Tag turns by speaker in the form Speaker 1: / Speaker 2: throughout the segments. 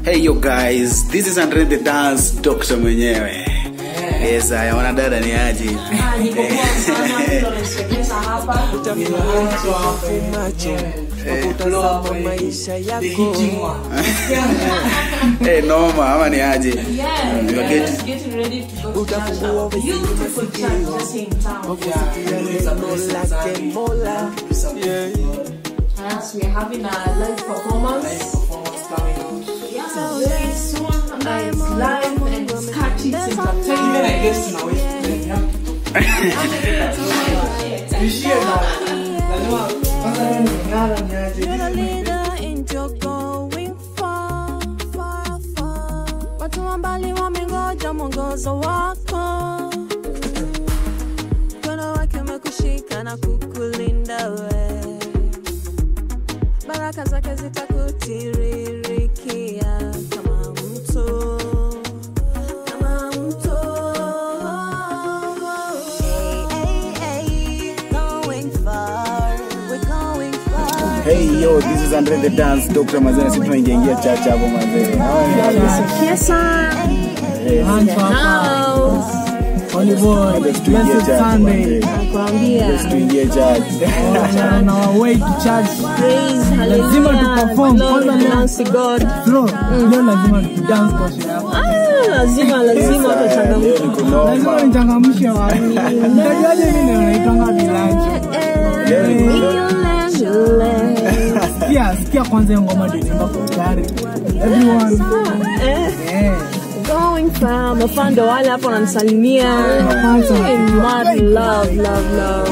Speaker 1: Hey yo guys, this is Andre the Dance Doctor mwenyewe. Yes, haya wanadada ni aje?
Speaker 2: Ah, niko poa sana, ndio naisogeza hapa.
Speaker 3: Kutazama maisha yako
Speaker 1: Eh, noma ama ni aje?
Speaker 2: Yeah,
Speaker 1: Mm, you're
Speaker 2: yeah,
Speaker 1: getting-
Speaker 2: getting ready to go to church.
Speaker 3: Utafungua
Speaker 2: A beautiful church just in town.
Speaker 3: neno lake Mola
Speaker 2: Yes, we're having a live performance. Yeah, very soon. Uh, it's live and it's catchy, it's entertainment.
Speaker 3: You're the leader and you're going far, far, far. Watu wa mbali wamengoja mwongozo wako mkono wake umekushika na kukulinda we baraka zake zitakutiririkia kama mto kama mto hey, hey, hey, going far, we're going far.
Speaker 1: Hey yo, this is Andre the Dance Doctor mazee, sisi tunaingia ingia chacha hapo mazee.
Speaker 4: Holy boy,
Speaker 1: Let's tuingie
Speaker 4: blessed
Speaker 1: chacha
Speaker 4: Sunday.
Speaker 1: mazee.
Speaker 2: Nakwambia.
Speaker 1: Let's tuingie chacha.
Speaker 4: On our way to church.
Speaker 2: Praise,
Speaker 4: Lazima
Speaker 2: hallelujah.
Speaker 4: tuperform.
Speaker 2: Glory
Speaker 4: Kwanza leo-
Speaker 2: belongs to God.
Speaker 4: Bro, leo lazima tudance kwa sherehe yako.
Speaker 2: Ah, lazima lazima
Speaker 1: Leo
Speaker 2: tutachangamka.
Speaker 1: ni kunoma.
Speaker 4: Lazima nichangamshe watu. Unajuaje mimi ndio naitanga vilanji?
Speaker 1: Leo ni kunoma.
Speaker 4: Sikia, sikia kwanza hiyo ngoma ndio inaimba kwa gari. Everyone. Eh.
Speaker 2: Going far, mafando wale hapo wananisalimia. Hey, mad love, love, love.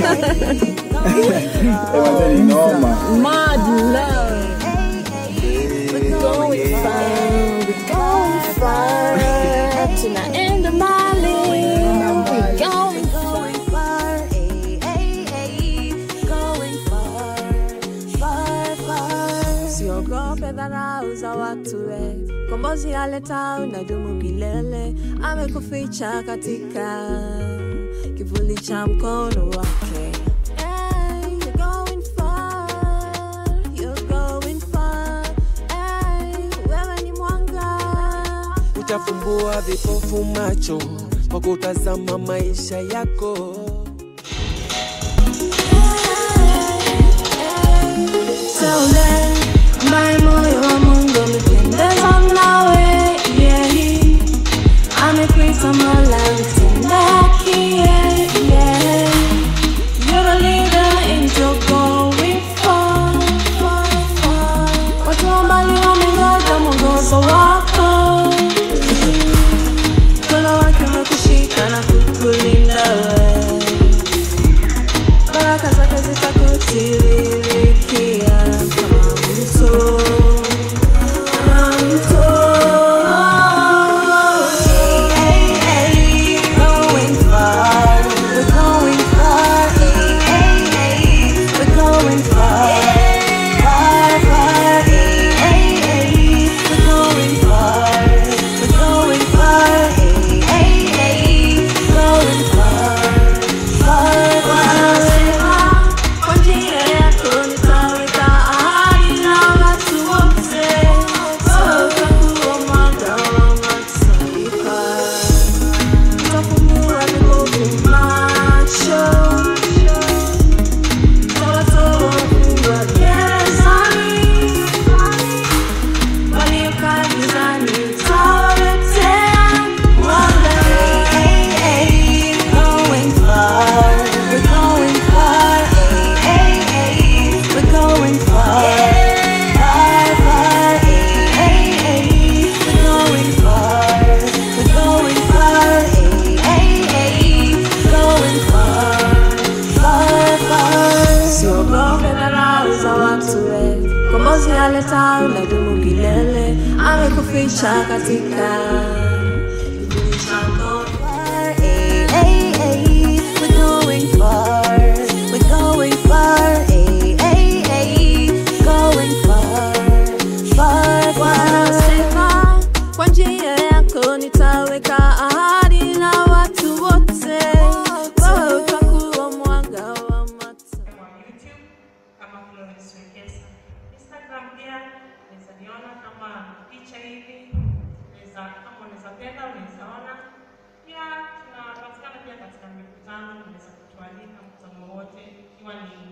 Speaker 1: Eh, mazee ni noma.
Speaker 2: Mad love. We're going far, we're going far. Tunaenda mbali. We're going
Speaker 3: Going far, ay, ay, ay, going far, far, far. Siogope dharau za watu we, kombozi aleta unadumu milele, amekuficha katika kivuli cha mkono wake. Ay, you're going far, you're going far, ay, wewe ni mwanga
Speaker 5: utafumbua vipofu macho kwa kutazama maisha yako
Speaker 3: Teule, ambaye moyo wa Mungu umependezwa nawe, yeah. Amekuita Mola mtenda haki, yeah, yeah. You're the leader and you're going far, far, far. Watu wa mbali wamengoja mwongozo wako. Mkono wake umekushika na kukulinda wewe baraka zake zitakutiririkia kama mto, kama mto. Hey, hey, hey, going far, we're going far. Hey, hey, hey, we're going far, far, far. Hey, hey, hey, we're going far, we're going far. Hey, hey, hey, going far. Kwa njia yako nitaweka ahadi na watu wote, utakuwa mwanga wa mataifa. Utafumbua vipofu macho, utawatoa wafungwa gerezani, waliokaa gizani utawaletea mwanga. Hey, hey, going far, we're going far. Hey, hey, hey, we're going far, far, far. Hey, hey, hey, we're going far, we're going far. Hey, hey, hey, going far, far, far. Siogope dharau za watu we, kombozi aleta unadumu milele, amekuficha katika kivuli cha mkono. Hey, hey, hey, we're going far, we're going far. Hey, hey, hey, going far, far, far. Sema, Kwa njia yako nitaweka ahadi na watu wote, wewe utakuwa mwanga wa mataifa.
Speaker 6: kwa YouTube kama Florence Wekesa. Instagram pia unaweza niona kama picha hivi, unaweza kama unaweza penda, unaweza ona. Pia tunapatikana pia katika mikutano, unaweza kutualika mkutano wowote, ikiwa ni